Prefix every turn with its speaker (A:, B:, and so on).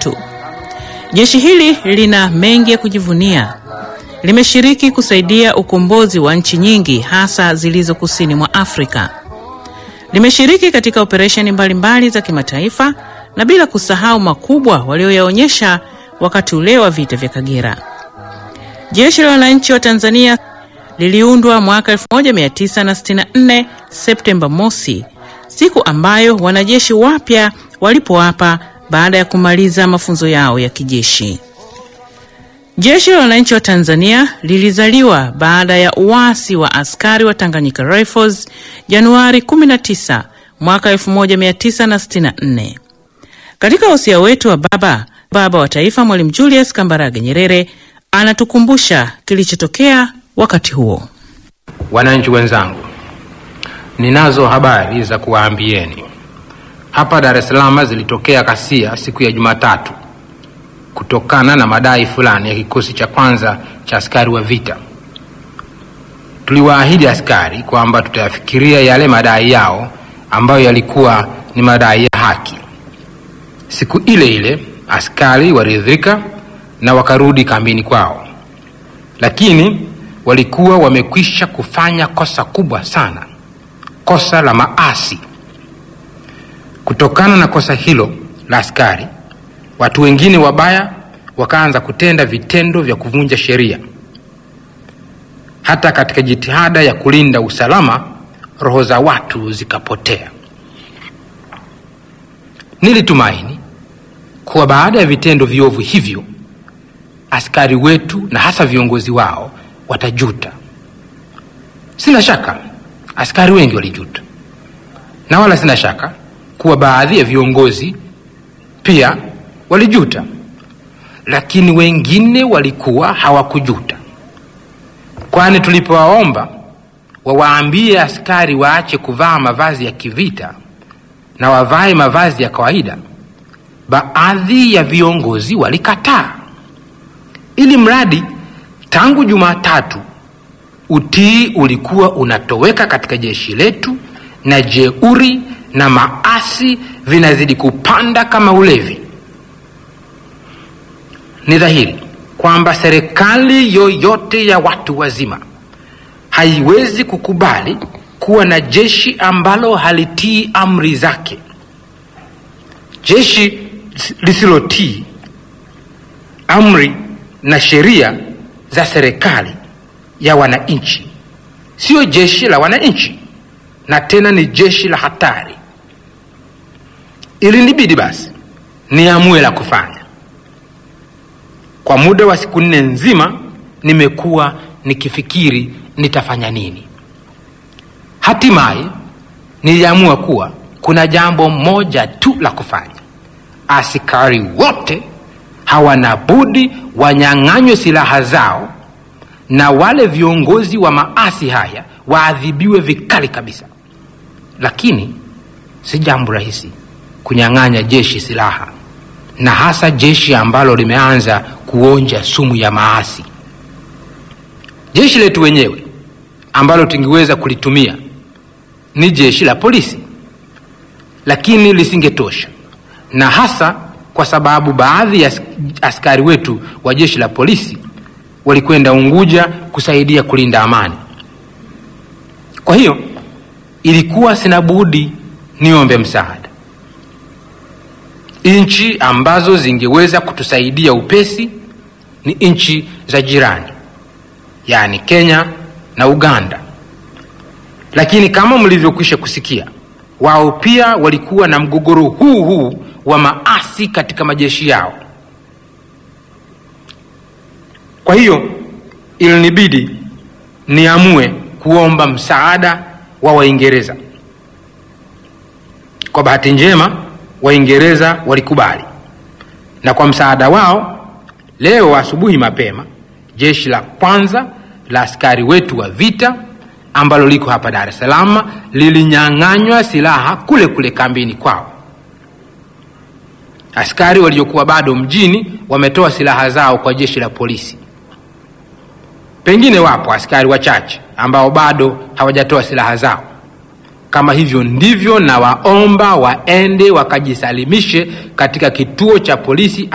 A: wetu. Jeshi hili lina mengi ya kujivunia. Limeshiriki kusaidia ukombozi wa nchi nyingi hasa zilizo kusini mwa Afrika. Limeshiriki katika operesheni mbalimbali za kimataifa na bila kusahau makubwa walioyaonyesha wakati ule wa vita vya Kagera. Jeshi la Wananchi wa Tanzania liliundwa mwaka 1964 Septemba mosi, siku ambayo wanajeshi wapya walipoapa baada ya kumaliza mafunzo yao ya kijeshi. Jeshi la Wananchi wa Tanzania lilizaliwa baada ya uasi wa askari wa Tanganyika Rifles Januari 19 mwaka 1964. Katika usia wetu wa baba baba wa taifa Mwalimu Julius Kambarage Nyerere anatukumbusha kilichotokea wakati huo.
B: Wananchi wenzangu, ninazo habari za kuwaambieni. Hapa Dar es Salaam zilitokea ghasia siku ya Jumatatu kutokana na madai fulani ya kikosi cha kwanza cha askari wa vita. Tuliwaahidi askari kwamba tutayafikiria yale madai yao ambayo yalikuwa ni madai ya haki. Siku ile ile askari waliridhika na wakarudi kambini kwao, lakini walikuwa wamekwisha kufanya kosa kubwa sana, kosa la maasi. Kutokana na kosa hilo la askari, watu wengine wabaya wakaanza kutenda vitendo vya kuvunja sheria. Hata katika jitihada ya kulinda usalama, roho za watu zikapotea. Nilitumaini kuwa baada ya vitendo viovu hivyo askari wetu na hasa viongozi wao watajuta. Sina shaka askari wengi walijuta, na wala sina shaka kuwa baadhi ya viongozi pia walijuta, lakini wengine walikuwa hawakujuta, kwani tulipowaomba wawaambie askari waache kuvaa mavazi ya kivita na wavae mavazi ya kawaida, baadhi ya viongozi walikataa, ili mradi tangu Jumatatu utii ulikuwa unatoweka katika jeshi letu na jeuri na maasi vinazidi kupanda kama ulevi. Ni dhahiri kwamba serikali yoyote ya watu wazima haiwezi kukubali kuwa na jeshi ambalo halitii amri zake. Jeshi lisilotii amri na sheria za serikali ya wananchi sio jeshi la wananchi, na tena ni jeshi la hatari. Ilinibidi basi niamue la kufanya. Kwa muda wa siku nne nzima nimekuwa nikifikiri nitafanya nini. Hatimaye niliamua kuwa kuna jambo moja tu la kufanya. Askari wote hawana budi wanyang'anywe silaha zao na wale viongozi wa maasi haya waadhibiwe vikali kabisa. Lakini si jambo rahisi kunyang'anya jeshi silaha, na hasa jeshi ambalo limeanza kuonja sumu ya maasi. Jeshi letu wenyewe ambalo tungeweza kulitumia ni jeshi la polisi, lakini lisingetosha, na hasa kwa sababu baadhi ya askari wetu wa jeshi la polisi walikwenda Unguja kusaidia kulinda amani. Kwa hiyo ilikuwa sina budi niombe msaada. Nchi ambazo zingeweza kutusaidia upesi ni nchi za jirani, yaani Kenya na Uganda. Lakini kama mlivyokwisha kusikia, wao pia walikuwa na mgogoro huu huu wa maasi katika majeshi yao. Kwa hiyo ilinibidi niamue kuomba msaada wa Waingereza. Kwa bahati njema, Waingereza walikubali, na kwa msaada wao, leo asubuhi mapema, jeshi la kwanza la askari wetu wa vita ambalo liko hapa Dar es Salaam lilinyang'anywa silaha kule kule kambini kwao. Askari waliokuwa bado mjini wametoa silaha zao kwa jeshi la polisi. Pengine wapo askari wachache ambao bado hawajatoa silaha zao. Kama hivyo ndivyo, na waomba waende wakajisalimishe katika kituo cha polisi